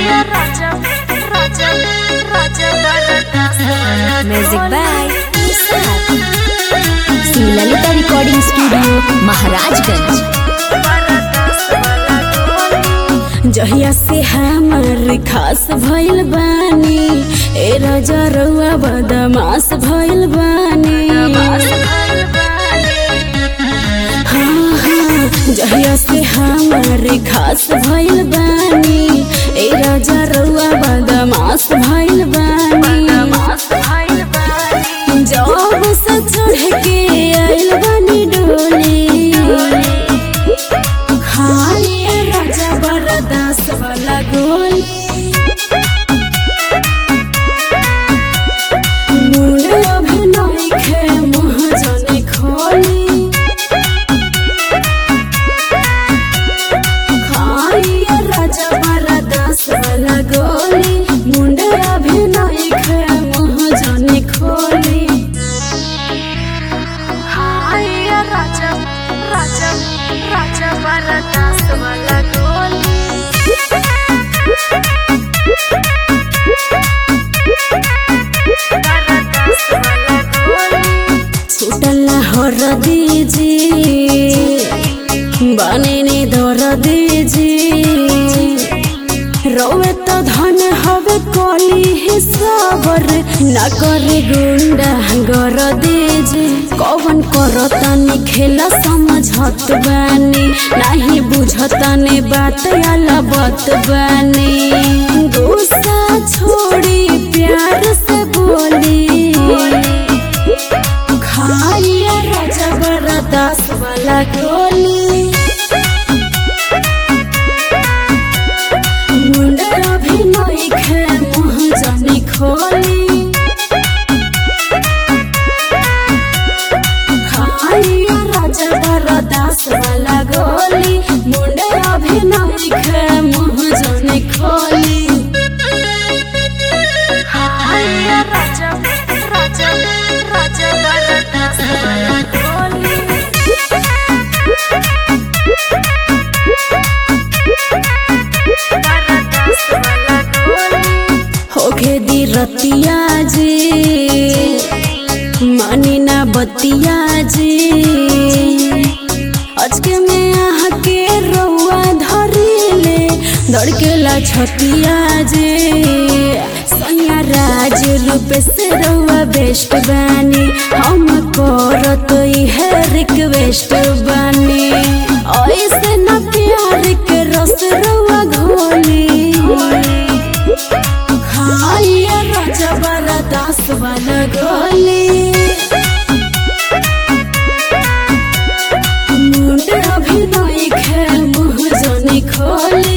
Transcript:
music by Shri Lalita recording studio Maharajganj जहिया से हमार खास भइल बानी ए राजा रउआ बदमाश भइल बानी हाँ, हाँ, जहिया से हमार खास भइल बानी ए राजा रउआ बदमाश भइल बानी जब से चढ़ के आइल बानी डोली खाली राजा बरदास वाला गोल मुंड अभिनय खे मुँह जने खोली खाली राजा बरदास वाला गोली मुंड अभिनय खे मुँह जने खोली छूटल हर दीजी बने दर दीजी रोवे तो धन हवे कली हिसाबर न करे गुंडा गर दीजी कौन करतानी खेला समझत बानी नहीं बुझतानी बात आला बात बानी गुस्सा छोड़ी प्यार से बोली खाइया राजा बरदास वाला गोली मुंडा अभिनय खे मुँह जाने खोली खाइया राजा बरदास वाला गोली मुंडा अभिनय खे मुँह जाने खोली होखे दी रतिया जी मानी ना बतिया जी अजके में आह के रउआ धरिले धड़केला छतिया जी सैया राज रूप से रउआ बेस्ट बानी हम करत है रिक्वेस्ट बानी ऐसे न प्यार के रस रउआ घोली खाइया राजा वाला दास वाला गोली मुंड अभिनय खे मुँह जने खोली